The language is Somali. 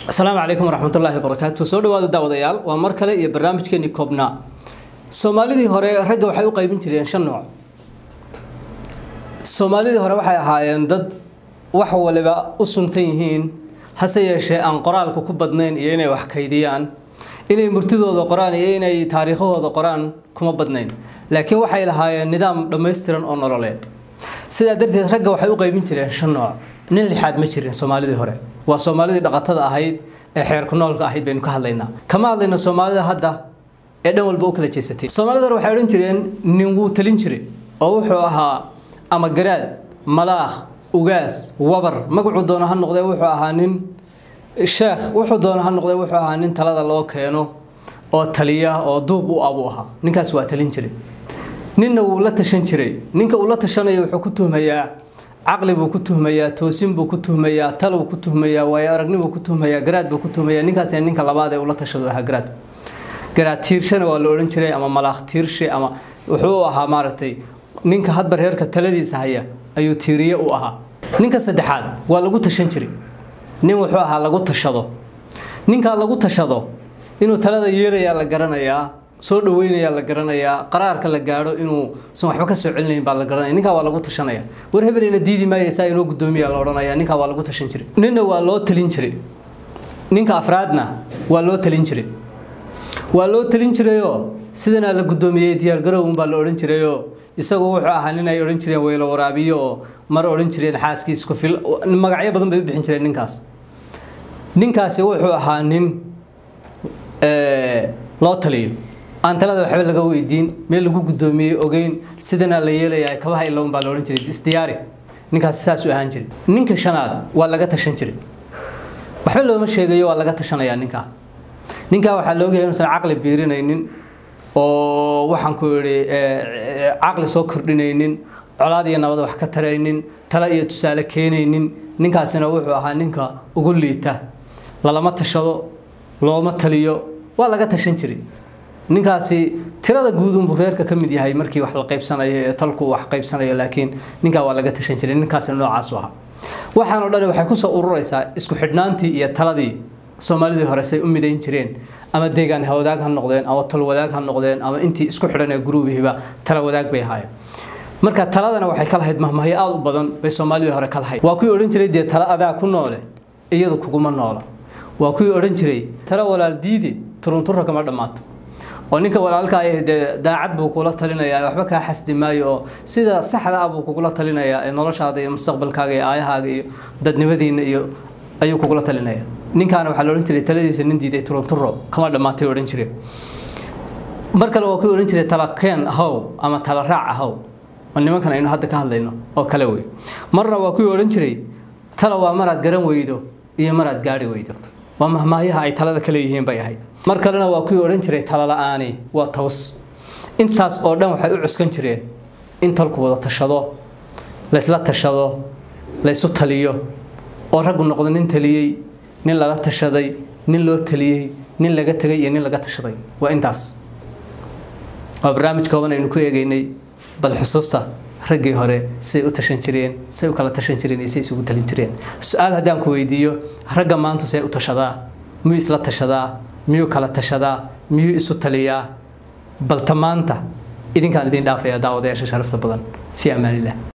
asalaamu calaykum waraxmatullaahi wabarakaatu soo dhawaada daawadayaal waa mar kale iyo barnaamijkeenii koobnaa soomaalidii hore ragga waxay u qaybin jireen shan nooc soomaalidii hore waxay ahaayeen dad wax waliba u suntan yihiin hase yeeshee aan qoraalku ku badnayn iyo inay wax kaydiyaan inay murtidooda qoraan iyo inay taariikhahooda qoraan kuma badnayn laakiin waxay lahaayeen nidaam dhammaystiran oo nololeed sidaa darteed ragga waxay u qaybin jireen shan nooc nin lixaad ma jirin soomaalidii hore waa soomaalidii dhaqatada ahayd ee xeerku noolka ahayd baynu ka hadlaynaa kama hadlayno soomaalida hadda ee dhan walba u kala jeesatay soomaalida hore waxay odhan jireen nin wuu talin jiray oo wuxuu ahaa ama garaad malaakh ugaas wabar magacuu doono ha noqdee wuxuu ahaa nin sheekh wuxuu doono ha noqdee wuxuu ahaa nin talada loo keeno oo taliya oo duub u abuu ahaa ninkaas waa talin jiray ninna wuu la tashan jiray ninka uu la tashanayo wuxuu ku tuhmayaa caqli buu ku tuhmayaa toosin buu ku tuhmayaa taluu ku tuhmayaa waayo aragnibuu ku tuhmayaa garaad buu ku tuhmayaa ninkaasina ninka labaad ee ula tashado ahaa garaad garaad tiirshana waa la odhan jiray ama malaakh tiirshe ama wuxuu u ahaa maaragtay ninka hadba reerka taladiisa haya ayuu tiiriye u ahaa ninka saddexaad waa lagu tashan jiray nin wuxuu ahaa lagu tashado ninkaa lagu tashado inuu talada yeelayaa la garanayaa soo dhaweynayaa la garanayaa qaraarka la gaadho inuu san waxba ka soo celinayn baa la garanaya ninkaa waa lagu tashanaya war hebelina diidi maaya saa inoo guddoomiya la odhanaya ninkaa waa lagu tashan jiray ninna waa loo talin jiray ninka afraadna waa loo talin jiray waa loo talin jirayoo sidanaa la guddoomiyey diyaargarow unbaa la odhan jirayoo isagu wuxuu ahaa nin ay odhan jireen weylo waraabiyo oo mar odhan jireen xaaskiis ku fil magacyo badan bay u bixin jireen ninkaas ninkaasi wuxuu ahaa nin loo taliyo aan talada waxba laga weydiin meel lagu guddoomiyey ogeyn sidanaa la yeelayaa kabaha illown baa la odhan jiray isdiyaari ninkaasi saasuu ahaan jiray ninka shanaad waa laga tashan jiray waxba looma sheegayo waa laga tashanayaa ninkaa ninkaa waxaa la ogyahay inuusan caqli biirinaynin oo waxaan ku idhi caqli soo kordhinaynin colaad iyo nabad wax ka taraynin talo iyo tusaale keenaynin ninkaasina wuxuu ahaa ninka ugu liita lalama tashado looma taliyo waa laga tashan jiray ninkaasi tirada guudunbuu reerka ka mid yahay markii wax la qaybsanayo ee talku wax qaybsanayo laakiin ninkaa waa laga tashan jiray ninkaasina noocaasu ahaa waxaanoo dhani waxay kusoo ururaysaa isku xidhnaantii iyo taladii soomaalidii hore say u midayn jireen ama deegaan hawadaag ha noqdeen ama talwadaag ha noqdeen ama intii isku xidhan ee guruubihiiba tala wadaag bay ahaayeen marka taladana waxay ka lahayd mahmahyo aada u badan bay soomaalidii hore ka lahayd waa kuwii odhan jiray dee tala adaa ku noole iyadu kuguma noola waa kuwii odhan jiray tala walaal diidi turunturra kama dhammaato oo ninka walaalka ah dee daacad buu kula talinayaa waxba kaa xasdi maayo oo sida saxda ah buu kugula talinayaa ee noloshaada iyo mustaqbalkaaga iyo aayahaaga iyo dadnimadiina iyo ayuu kugula talinaya ninkaana waxaa la odhan jiray taladiisa nin diiday turunturo kama dhammaatay odhan jiray mar kale waa kuwii odhan jiray tala keen ahow ama tala raac ahow oo nimankan aynu hadda ka hadlayno oo kale wey marna waa kuwii odhan jiray tala waa maraad garan weydo iyo maraad gaari weydo waa mahmaayaha ay talada ka leeyihiin bay ahayd mar kalena waa kuwii odhan jiray tala la-aani waa taws intaas oo dhan waxay u cuskan jireen in talku wada tashado laysla tashado laysu taliyo oo raggu noqdo nin taliyey nin lala tashaday nin loo taliyey nin laga tegay iyo nin laga tashaday waa intaas waa barnaamij kooban aynu ku eegeynay bal xusuusta raggii hore siday u tashan jireen say u kala tashan jireen iyo say isugu talin jireen su-aal haddaan ku weydiiyo ragga maantu see u tashadaa miyuu isla tashadaa miyuu kala tashadaa miyuu isu taliyaa balta maanta idinkaan idin dhaafaya daawadayaasha sharafta badan fii amaanillah